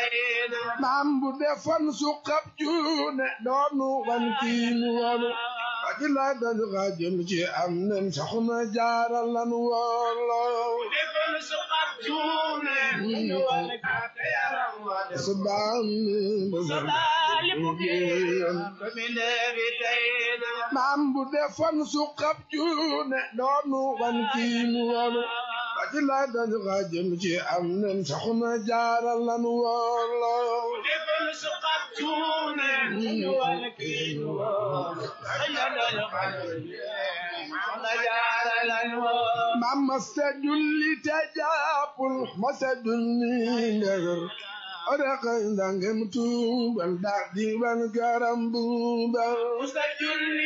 maam bu defoon suqab juune doonu wan kiinu woonu aji la dañu xa jëm ci am nen soxna jaara lan wooloo subaan maam bu defoon suqab juune doonu wan kiinu woonu aji la dañu xa jëm ci am nen soxna jaara lan wooloo maam masta julli te jàppul masta julli ndegar oraka ndangem tuubal daa di ban garam buubal masta julli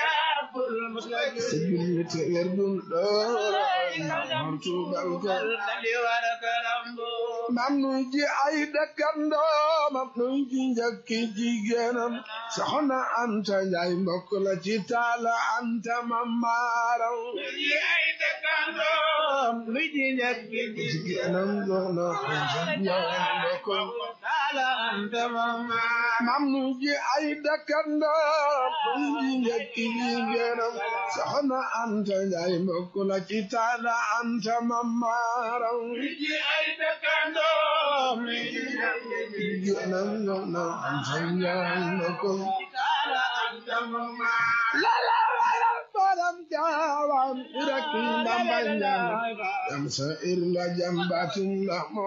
te werdun doora ndangem tuubal ko maam nuy ji ay dëkkandoom am nuy ji njëkki jigéenam soxna anta njaay mbokk la ci taala anta mamaaram jigéenam soxna anta njaay mbokk maam nuy ji ay dëkkandoom nuy ji njëkki jigéenam soxna anta njaay mbokk la ci taala anta mamaaram jigéenam soxna anta njaay mbokk la la la borom jaawam rek ndamba ñaan yam sa ir la jam batin la